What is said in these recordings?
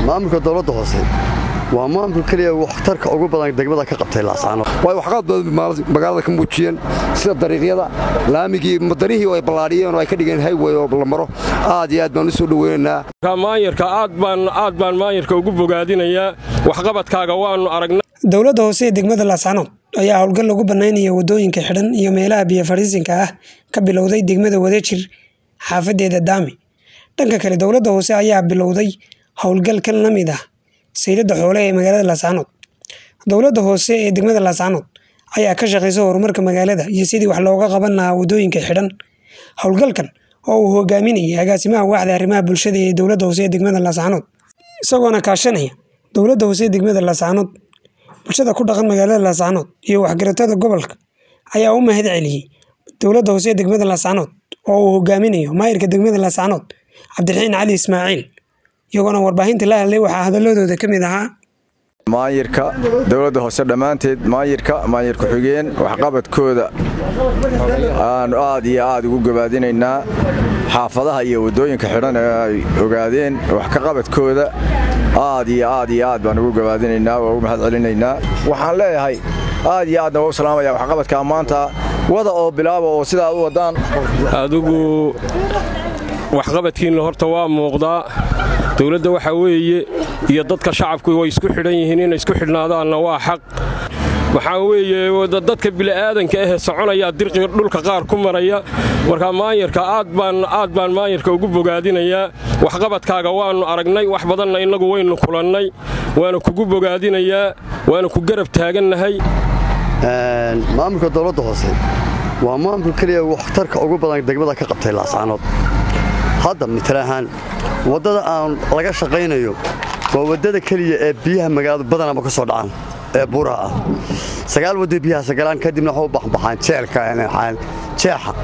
maamulka dowladda hoose waa maamulka keliya waxtarka ugu badan degmada ka qabtay laascaanood way waxqaad badan magaalada ka muujiyeen sida dariiqyada laamigii madanihii ay ballaadhiyeen oo ay ka dhigeen highway oo la maro aad iyo aad baan u soo dhoweynaynaa maayarka aad baan aad baan maayarka ugu bogaadinayaa waxqabadkaaga waannu aragnay dowladda hoose ee degmada laascaanood ayaa howlgal lagu bannaynaya waddooyinka xidhan iyo meelaha biyo fadhiisinka ah ka bilowday degmada wadajir xaafadeeda daami dhanka kale dowladda hoose ayaa bilowday howlgalkan la mid ah sayladda xoole ee magaalada laascaanood dowladda hoose ee degmada laascaanood ayaa ka shaqaysa horumarka magaalada iyo sidii wax looga qaban lahaa waddooyinka xidhan howlgalkan oo uu hogaaminayay agaasimaha waaxda arrimaha bulshada ee dowladda hoose ee degmada laascaanood isagoona kaashanaya dowladda hoose ee degmada laascaanood bulshada ku dhaqan magaalada laascaanood iyo waxgaratada gobolka ayaa u mahad celiyey dowladda hoose ee degmada laascaanood oo uu hogaaminayo maayirka degmada laascaanood cabdiraxiin cali ismaaciil iyagoona warbaahinta la hadlay waxaa hadaladooda ka mid ahaa maayirka dowladda hoose dhammaanteed maayirka maayir ku-xigeen waxqabadkooda aanu aad iyo aad ugu gabaadinaynaa xaafadaha iyo waddooyinka xidhan ee ay ogaadeen wax ka qabadkooda aad iyo aad iyo aad baan ugu gabaadinaynaa waa ugu mahad celinaynaa waxaan leeyahay aad iyo aadna waa u salaamaya waxqabadkaa maanta wada oo bilaaba oo sidaa u waddaan adigu waxqabadkiinna horta waa muuqdaa dowladda waxaa weeye iyo dadka shacabku way isku xidhan yihiin inay isku xidhnaadaanna waa xaq waxaa weeye dadka bili'aadanka ahee soconaya dirqiga dhulka qaar ku maraya markaa maayarka aad baan aad baan maayarka ugu bogaadinayaa waxqabadkaaga waannu aragnay wax badanna innagu waynu kulannay waana kugu bogaadinayaa waana ku garab taagannahay maamulka dowladda hoose waa maamulka keliya waxtarka ugu badan degmada ka qabtay laascaanood hadda mital ahaan waddada aan laga shaqaynayo waa waddada keliya ee biyaha magaaladu badanaba ka soo dhacaan ee buuraha ah sagaal wadda biyaha sagalaan kadibna waxu baxbaxaan jeelka jeexa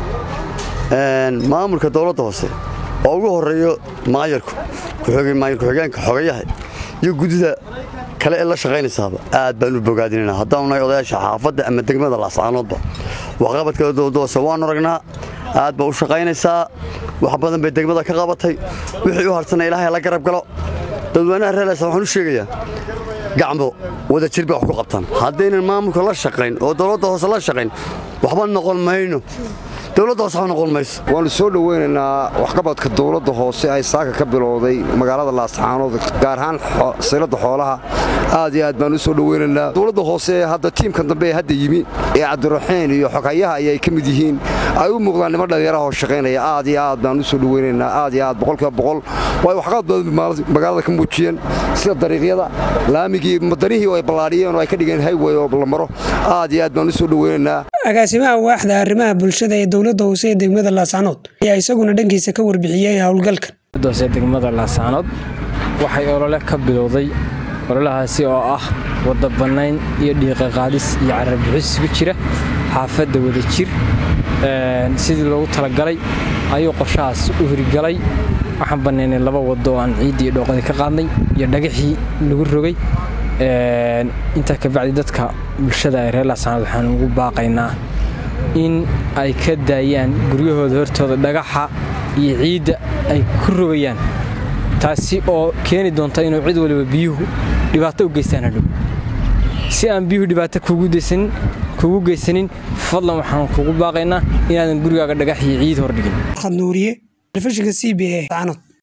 maamulka dowladda hoose oo ugu horreeyo maayarku maayar ku-xigeenka xogayaha iyo guddida kale ee la shaqaynaysaaba aad baan u bogaadinayna haddaanu nahay odayaasha xaafadda ama degmada laascaanoodba waxqabadka dowladda hoose waanu aragnaa aad baa u shaqaynaysaa wax badan bay degmada ka qabatay wixii u harsanna ilaahay la garab galo dadweynaha reerlaysa waxaan u sheegayaa gacmo wada jir bay wax ku qabtaan haddaynan maamulka la shaqayn oo dowladda hoose la shaqayn waxba noqon mayno dowladda hoose waxba noqon mayso waannu soo dhoweynaynaa waxqabadka dowladda hoose ay saaka ka bilowday magaalada laascaanood gaar ahaan sayladda xoolaha aad iyo aad baan u soo dhoweynaynaa dowladda hoose ee hadda tiimkan dambe ee hadda yimi ee cabdiraxiin iyo xogayaha ayay ka mid yihiin ay u muuqdaan niman dhallinyaraha oo shaqaynaya aad iyo aad baan u soo dhoweynaynaa aad iyo aad boqolkiiba boqol way waxqabad badan magaalada ka muujiyeen sida dariiqyada laamigii madanihii ay ballaadhiyeen oo ay ka dhigeen highway oo la maro aad iyo aad baan u soo dhoweynaynaa agaasimaha waaxda arrimaha bulshada ee dowladda hoose ee degmada laascaanood ayaa isaguna dhankiisa ka warbixiyey howlgalkan hoose degmada laascaanood waxay olole ka bilowday ololahaasi oo ah wadda bannayn iyo dhiiqa qaadis iyo carabixis isugu jira xaafadda wadajir sidii loogu talagalay ayuu qorshahaas u hirigalay waxaan bannaynay laba waddo oo aan ciiddii iyo dhooqadii ka qaadnay iyo dhagaxii lagu rogay intaa kabacdi dadka bulshada ee reer laascaanood waxaan ugu baaqaynaa in ay ka daayaan guryahooda hortooda dhagaxa iyo ciidda ay ku rogayaan taasi oo keeni doonta inuu cid waliba biyuhu dhibaato u geystaan hadhow si aan biyuhu dhibaato kugu geysanin fadlan waxaan kugu baaqaynaa inaadan gurigaaga dhagax iyo ciid hordhigin nuuriye telefishinka c b a